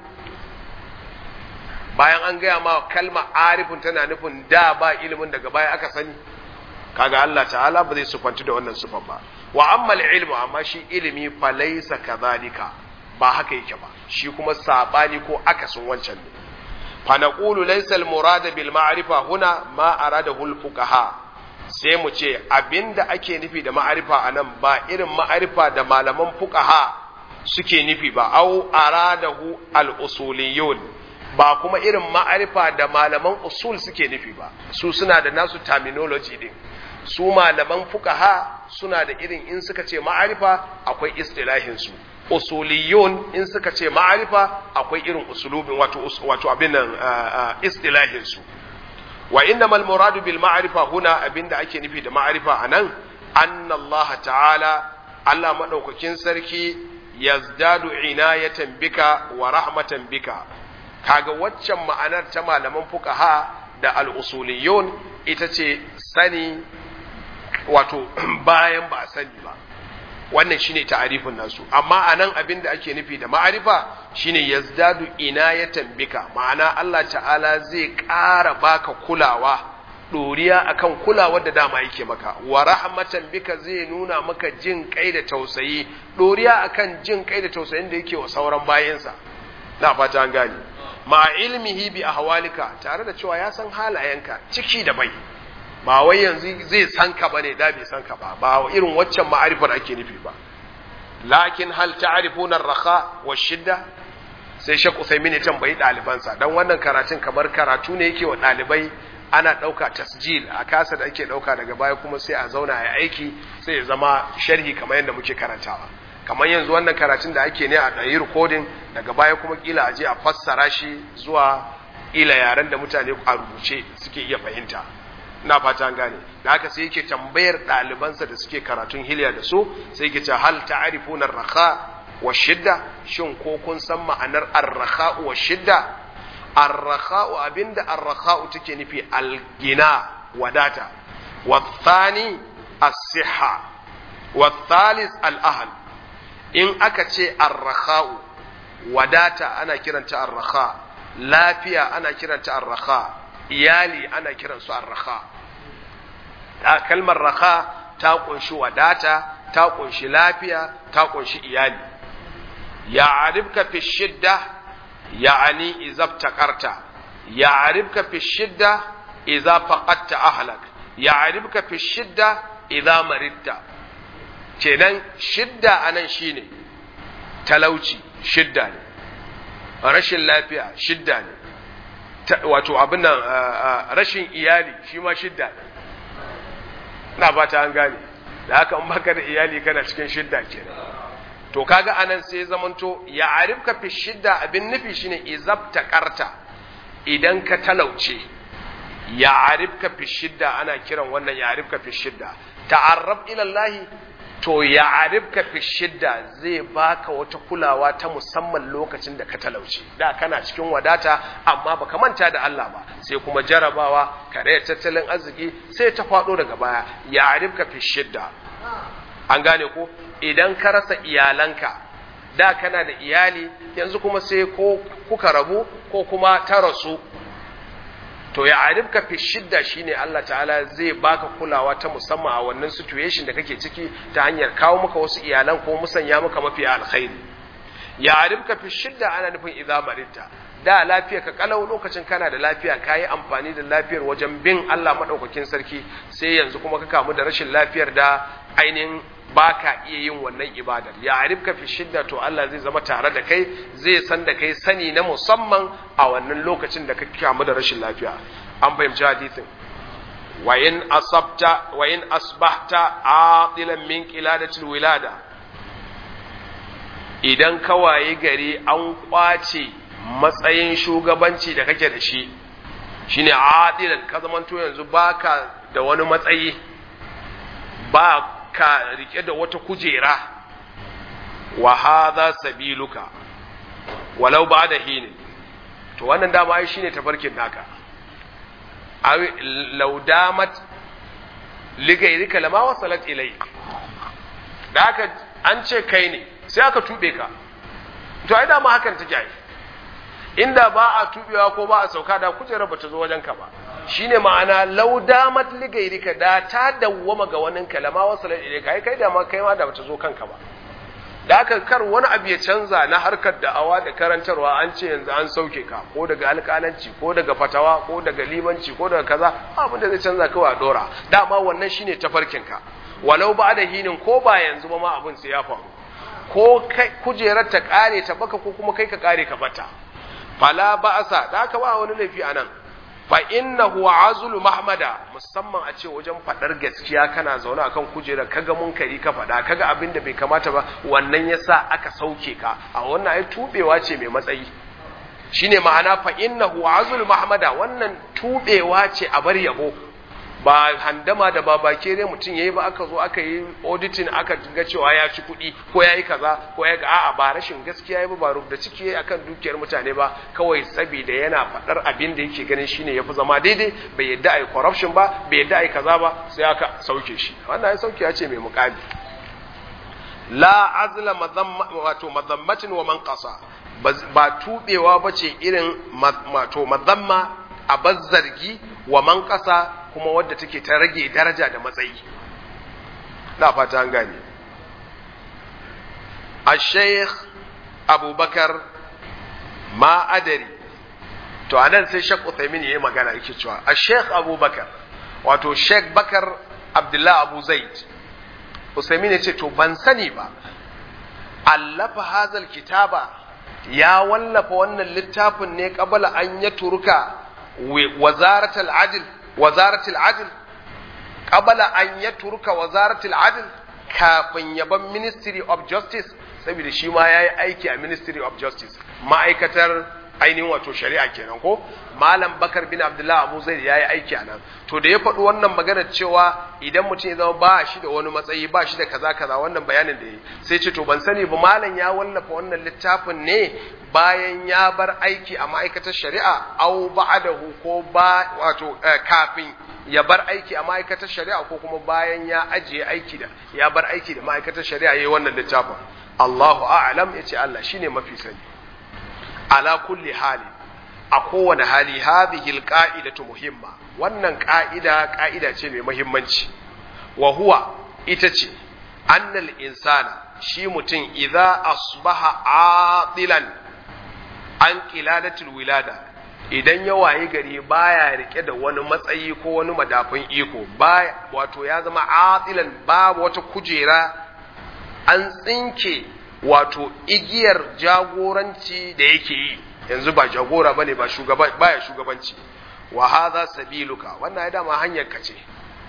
S1: bayan an gaya ma kalma arifun tana nufin da ba ilimin daga baya aka sani kaga Allah ta'ala ba zai sufanci da wannan sufan ba wa ammal ilmu amma shi ilimi fa laysa kadhalika ba haka yake ba shi kuma sabani ko akasin wancan ne fa naqulu laysa al murad bil ma'rifa huna ma aradahu al fuqaha sai mu ce abinda ake nufi da ma'arifa anan ba irin ma'arifa da malaman fuqaha suke nufi ba au aradahu al usuliyun ba kuma irin ma'arifa da malaman usul suke nufi ba su suna da nasu terminology din su malaman fuqaha suna da irin in suka ce ma'arifa akwai istilahin su usuliyun in suka ce ma'arifa akwai irin usulubin wato wato abin nan istilahin su wa innamal muradu bil ma'rifa huna abinda ake nufi da ma'arifa anan anna Allah ta'ala Allah madaukakin sarki yazdadu inayatan bika wa rahmatan bika kaga waccan ma'anar ta malaman fuqaha da al-usuliyun ita ce sani wato bayan ba sani ba wannan shine ta'arifin nasu amma anan abin da ake nufi da ma'arifa shine yazdadu inayatan bika ma'ana Allah ta'ala zai ƙara baka kulawa doriya akan kulawar da dama yake maka wa rahmatan bika zai nuna maka jin kai da tausayi doriya akan jin kai da tausayin da yake wa sauran bayansa na fata an gane ma ilmihi bi ahwalika tare da cewa ya san halayenka ciki da bai ba wai yanzu zai san ka bane da bai san ka ba ba irin waccan ma'arifar ake nufi ba lakin hal ta'rifuna ar-raha wa shidda sai Sheikh Usaimin ya tambayi ɗalibansa dan wannan karatun kamar karatu ne yake wa ɗalibai ana ɗauka tasjil a kasa da ake ɗauka daga baya kuma sai a zauna a aiki sai ya zama sharhi kamar yadda muke karantawa kamar yanzu wannan karatun da ake ne a ɗayi rikodin daga baya kuma kila a je a fassara shi zuwa ila yaren da mutane a rubuce suke iya fahimta ina fata an gane da haka sai yake tambayar ɗalibansa da suke karatun hiliya da su sai yake ce hal ta'rifuna ar-raha wa shidda shin ko kun san ma'anar ar-raha wa shidda ar-raha abinda ar-raha take nufi al-gina wadata wa thani as-sihha wa thalith al-ahl in aka ce ar-raha wadata ana kiranta ar-raha lafiya ana kiranta ar-raha iyali ana kiransu ar-raha ta kalmar raha ta kunshi wadata ta kunshi lafiya ta kunshi iyali ya'rifka fi shidda ya'ani idza taqarta ya'rifka fi shidda idza faqadta ahlak ya'rifka fi shidda idza maridta kenan shidda anan shine talauci shidda ne rashin lafiya shidda ne wato abin nan rashin iyali shi ma shidda ne na ba ta an gane da haka in baka da iyali kana cikin shidda kenan to kaga anan sai zamanto ya arifka fi shidda abin nufi shine izabta karta idan ka talauce ya arifka fi shidda ana kiran wannan ya arifka fi shidda ta'arrab ila Allah to ya arifka fi shidda zai baka wata kulawa ta musamman lokacin da ka talauce da kana cikin wadata amma baka manta da Allah ba sai kuma jarabawa kare tattalin arziki sai ta faɗo daga baya ya arifka fi shidda an gane ko idan ka rasa iyalanka da kana da iyali yanzu kuma sai ko kuka rabu ko kuma ta rasu to ya arifka fi shidda shine Allah ta'ala zai baka kulawa ta musamman a wannan situation da kake ciki ta hanyar kawo maka wasu iyalan ko musanya maka mafi alkhairi ya arifka fi shidda ana nufin idza maridta da lafiya ka kalau lokacin kana da lafiya kayi amfani da lafiyar wajen bin Allah madaukakin sarki sai yanzu kuma ka kamu da rashin lafiyar da ainihin baka iya yin wannan ibadar ya arifka fi shidda to Allah zai zama tare da kai zai san da kai sani na musamman a wannan lokacin da ka kamu da rashin lafiya an fahimci hadisin wa in asabta wa in asbahta aqilan min qiladatil wilada idan ka waye gari an kwace matsayin shugabanci da kake da shi shine adilan ka zamanto yanzu baka da wani matsayi ba ka rike da wata kujera wa hadha sabiluka walau ba da hinin to wannan dama ai shine tafarkin naka aw law damat ligairika lama wasalat ilayk da aka an ce kai ne sai aka tube ka to ai dama hakan take ai inda ba a tubewa ko ba a sauka da kujerar bata zo wajenka ba shine ma'ana law damat ligairika da ta dawwama ga wani kalama wasalat ilayka ai kai da ma kai ma da bata zo kanka ba da aka kar wani abu ya canza na harkar da'awa da karantarwa an ce yanzu an sauke ka ko daga alƙalanci ko daga fatawa ko daga limanci ko daga kaza abin da zai canza kawai a dora dama wannan shine tafarkin ka walau ba da hinin ko ba yanzu ba ma abin sai ya faru ko kai kujerar ta kare ta baka ko kuma kai ka kare ka bata fala ba'asa da aka ba wani laifi anan fa innahu azulu mahmada musamman a ce wajen fadar gaskiya kana zaune akan kujera kaga munkari ka fada kaga abin da bai kamata ba wannan yasa aka sauke ka a wannan ai tubewa ce mai matsayi shine ma'ana fa innahu azulu mahmada wannan tubewa ce a bar yabo ba handama da ba bakere mutum yayi ba aka zo aka yi auditing aka ga cewa ya ci kuɗi ko yayi kaza ko ya ga a'a ba rashin gaskiya yayi ba ba rubda ciki yayi akan dukiyar mutane ba kawai saboda yana faɗar abin da yake ganin shine yafi zama daidai bai yadda ai corruption ba bai yadda ai kaza ba sai aka sauke shi wannan ai sauke ya ce mai muƙami la azla madamma wato madammatin wa man qasa ba tubewa bace irin wato madamma a bazzargi wa man qasa kuma wadda take ta rage daraja da matsayi na fata an gane a sheikh abubakar ma adari to anan sai sheikh uthaymin yayi magana yake cewa a sheikh abubakar wato sheikh bakar abdullah abu zaid uthaymin yace to ban sani ba allafa hazal kitaba ya wallafa wannan littafin ne qabala an ya turka wazaratul adl wazaratul adl qabala an yatruka wazaratul adl kafin yaban ministry of justice saboda shi ma yayi aiki a ministry of justice ma'aikatar ainihin wato shari'a kenan ko malam bakar bin abdullahi abu zaid yayi aiki a nan to da ya faɗi wannan magana cewa idan mutum ya zama ba shi da wani matsayi ba shi da kaza kaza wannan bayanin da yi sai ce to ban sani ba malam ya wallafa wannan littafin ne bayan ya bar aiki a ma'aikatar shari'a au ba'adahu ko ba wato kafin ya bar aiki a ma'aikatar shari'a ko kuma bayan ya ajiye aiki da ya bar aiki da ma'aikatar shari'a yayi wannan littafin Allahu a'lam yace Allah shine mafi sani ala kulli hali a kowane hali hadhihi alqa'idatu muhimma wannan ka'ida ka'ida ce mai muhimmanci wa huwa ita ce annal insana shi mutum idza asbaha adilan an qiladatul wilada idan ya waye gari baya rike da wani matsayi ko wani madafin iko baya wato ya zama adilan babu wata kujera an tsinke wato igiyar jagoranci da yake yi yanzu ba jagora bane ba shugaba baya shugabanci wa hadha sabiluka wannan ya dama hanyar ka ce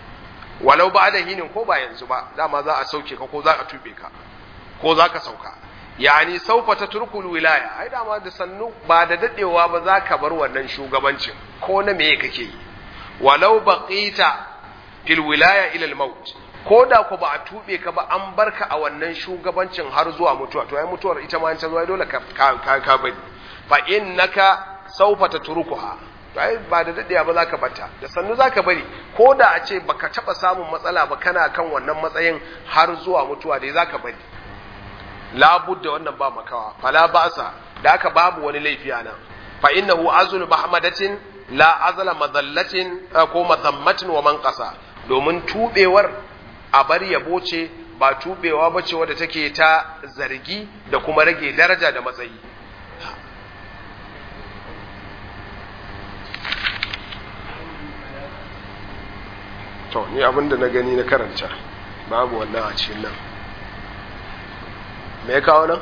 S1: walau ba da hinin ko ba yanzu ba dama za a sauke ka ko za a tube ka ko za ka sauka yani saufa ta turkul wilaya ai dama da sannu ba da dadewa ba za ka bar wannan shugabancin ko na meye kake yi walau baqita fil wilaya ila al maut ko da ku ba a tube ka ba an barka a wannan shugabancin har zuwa mutuwa to ai mutuwar ita ma ta zo dole ka ka ka bari fa innaka saufa tatrukuha to ai ba da dadewa ba zaka bata da sannu zaka bari ko da a ce baka taba samun matsala ba kana kan wannan matsayin har zuwa mutuwa dai zaka bari labudda wannan ba makawa fala ba'sa da aka babu wani laifi nan fa innahu azlu mahmadatin la azla madallatin ko madammatin wa man qasa domin tubewar a bar yabo ce ba tubewa bace wadda take ta zargi da kuma rage daraja da matsayi to ni abinda na gani na karanta babu wannan a cikin nan me ya kawo nan?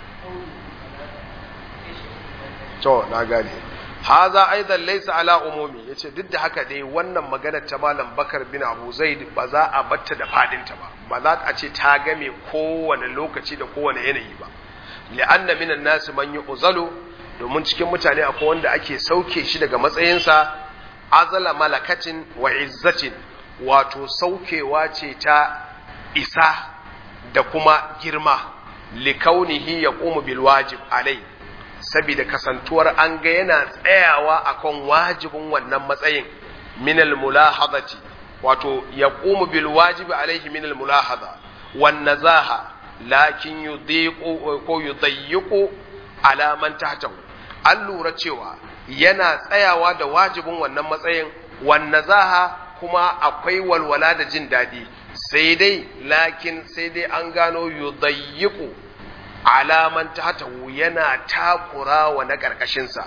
S1: to na gane haza aidan laysa ala umumi yace duk da haka dai wannan magana ta malam bakar bin abu zaid ba za a batta da fadinta ba ba za a ce ta game kowane lokaci da kowane yanayi ba li'anna minan nasi man yu'zalu domin cikin mutane akwai wanda ake sauke shi daga matsayinsa azala malakatin wa izzatin wato saukewa ce ta isa da kuma girma likaunihi ya ƙumu bil wajib alai saboda kasantuwar an ga yana tsayawa akan wajibin wannan matsayin minal mulahadati wato ya ƙumu bil wajibi alaihi minal mulahada wan nazaha lakin yudiqu ko yudayyiqu ala man tahtahu an lura cewa yana tsayawa da wajibin wannan matsayin wan nazaha kuma akwai walwala da jin daɗi sai dai lakin sai dai an gano yudayyiqu alaman tahtahu yana takura wa na ƙarƙashinsa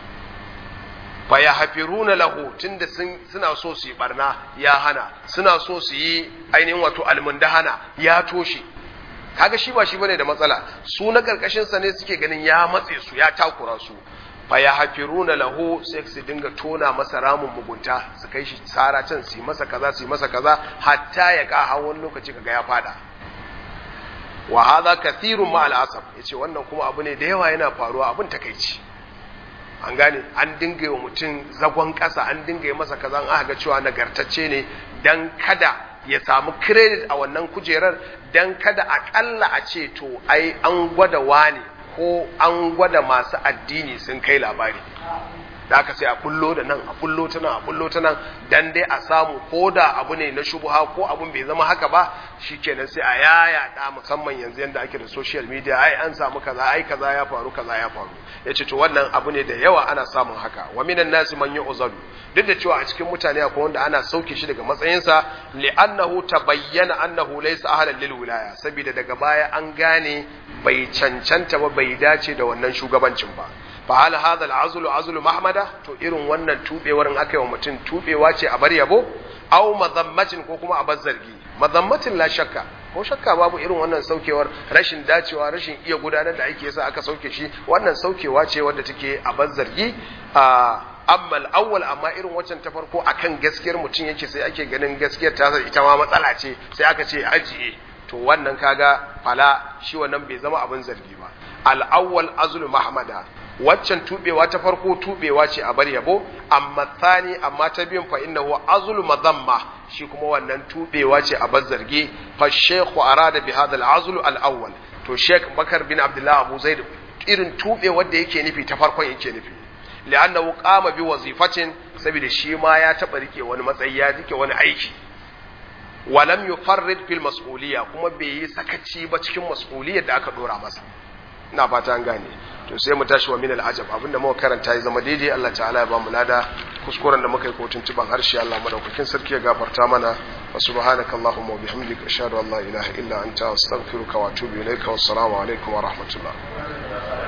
S1: fa ya hafiruna lahu tunda suna so su yi barna ya hana suna so su yi ainihin wato almundahana ya toshe kaga shi ba shi bane da matsala su na ƙarƙashinsa ne suke ganin ya matse su ya takura su fa ya hafiruna lahu sai su dinga tona masa ramin mugunta su kai shi tsara can su yi masa kaza su yi masa kaza hatta ya ka hawan lokaci kaga ya fada wa hadha kathirun ma al'asab yace wannan kuma abu ne da yawa yana faruwa abin takeici an gane an dinga yi wa mutum zagon ƙasa an dinga yi masa kaza an aka ga cewa nagartacce ne dan kada ya samu credit a wannan kujerar dan kada akalla a ce to ai an gwada wani ko an gwada masu addini sun kai labari da aka sai a bullo da nan a bullo ta nan a bullo ta nan dan dai a samu ko da abu ne na shubuha ko abun bai zama haka ba shikenan sai a yaya da musamman yanzu yanda ake da social media ai an samu kaza ai kaza ya faru kaza ya faru yace to wannan abu ne da yawa ana samun haka wa minan nasi man yu'zalu duk da cewa a cikin mutane akwai wanda ana sauke shi daga matsayinsa li'annahu tabayyana annahu laysa ahlan lil wilaya saboda daga baya an gane bai cancanta ba bai dace da wannan shugabancin ba fa hal hadha al-azlu azlu mahmada to irin wannan tubewar in aka yi wa mutum tubewa ce a bar yabo aw madammatin ko kuma a bar zargi madammatin la shakka ko shakka babu irin wannan saukewar rashin dacewa rashin iya gudanar da aiki yasa aka sauke shi wannan saukewa ce wadda take a bar zargi a amma al-awwal amma irin waccan ta farko akan gaskiyar mutum yake sai ake ganin gaskiyar ta ita ma matsala ce sai aka ce ajiye to wannan kaga fala shi wannan bai zama abin zargi ba al-awwal azlu mahmada waccan tubewa ta farko tubewa ce a bar yabo amma tsani amma ta biyun fa innahu azlu madamma shi kuma wannan tubewa ce a bar zargi fa shaykhu arada bi hadha al-azlu al-awwal to sheikh bakar bin abdullah abu zaid irin tubewar da yake nufi ta farkon yake nufi li'annahu qama bi wazifatin saboda shi ma ya taba rike wani matsayi ya rike wani aiki walam yufarrid fil mas'uliyya kuma bai yi sakaci ba cikin mas'uliyyar da aka dora masa ina fata an gane to sai mu tashi wa min al'ajab abinda muka karanta ya zama daidai Allah ta'ala ya ba mu lada kuskuren da muka yi kotun tuban harshe Allah madaukakin sarki ya gafarta mana wa subhanaka allahumma wa bihamdika ashhadu an la ilaha illa anta astaghfiruka wa atubu ilaika wassalamu alaikum wa rahmatullah